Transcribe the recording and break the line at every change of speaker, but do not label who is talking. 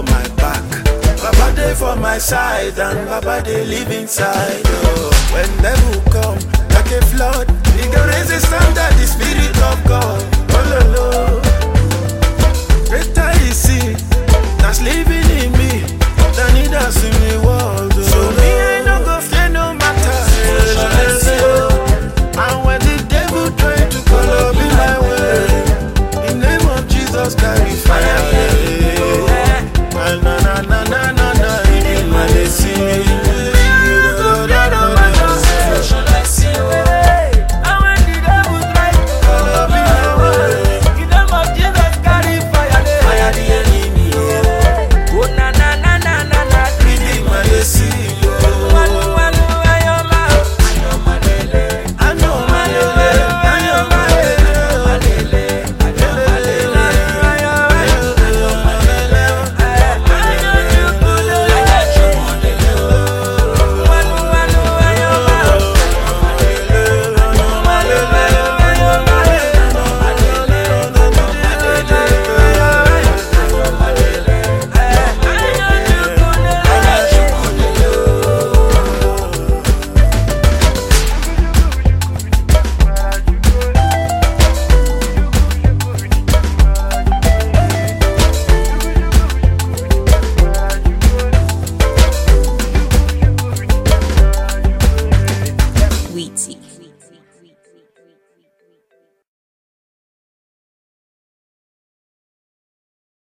my back. Baba dey for my side and Baba dey live inside. Oh. When devil come like a flood, he go raise a standard, the spirit of God. Oh, lo, lo. Greater is he that's living in me than he that's in the world. Oh. So me, I no go fear no matter. And when the devil try to color me my way, in name of Jesus, carry fire. Na na na na na na na, in my Color me my way, fire the enemy. Redeem my destiny. I know my lele, I know my
Wheaty.